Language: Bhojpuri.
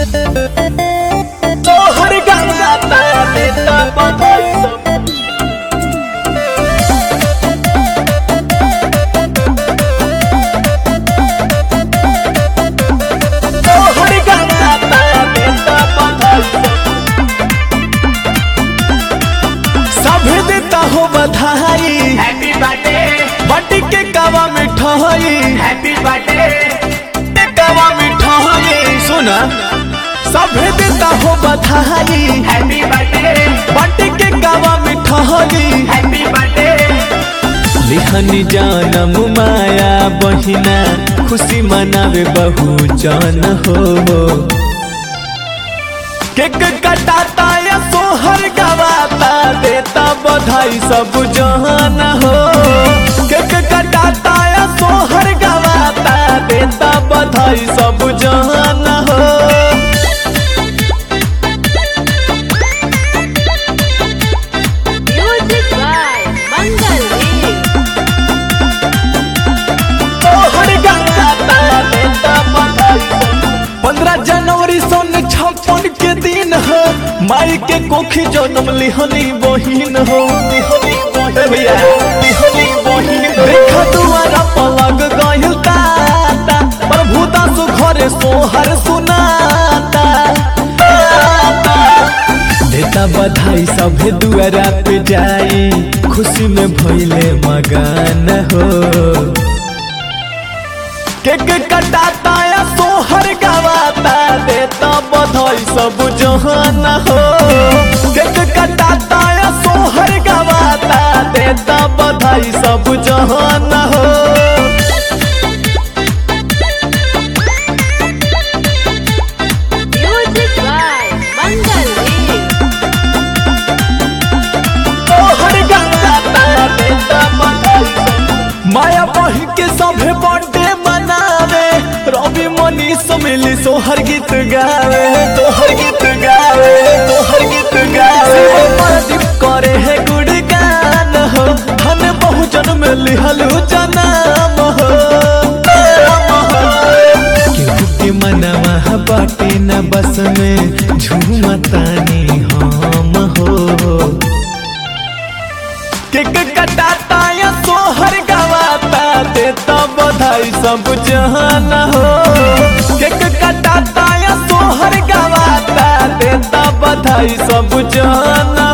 तोहर गंगाता देता बधाई सब तोहर गंगाता देता बधाई सब सभे देता हो बधाई हैप्पी बर्थडे बट के कावा मिठाई हैप्पी बर्थडे के कावा मिठाई सुना सभे देता हो बधाई हैप्पी बर्थडे बट के कावा मिठाई हैप्पी बर्थडे लिहनी जानम माया बहिना खुशी मनावे बहु जन हो केक कटाता या सोहर गवाता देता बधाई सब जहान हो केक कटाता या सोहर गवाता देता बधाई सब जहान हो Music by Mangal Deep. तोहर गवाता देता बधाई पंद्रह जनवरी सन छप्पन के दिन हो माई के कोखी जन्म लिहनी बहिन हो लिहनी बहिन भैया लिहनी बहिन देखा दुआरा पलग गइल ताता प्रभु दास घरे सोहर सुनाता ताता। देता बधाई सभे दुआरा पे जाई खुशी में भइले मगन हो केक कटाता या सोहर गवाता देता बधाई सब जहान हो केक कटाता या सोहर गवाता देता बधाई सब जहान हो Music by Mangal Deep. सोहर गवाता देता बधाई सब माया बही के सभे बर्थडे मनावे रवि मनीष मिली सोहर गीत गावे तोहर गीत गावे तोहर गीत गावे प्रदीप करे है गुणगान हो हन बहुजन में लिहलु जनाम हो केहू के मनवा बाटे न बस में झूमतानी हम हो केक कटाता या सोहर गवाता देता बधाई सब जहान हो केक कटाता या सोहर गवाता देता बधाई सब जहान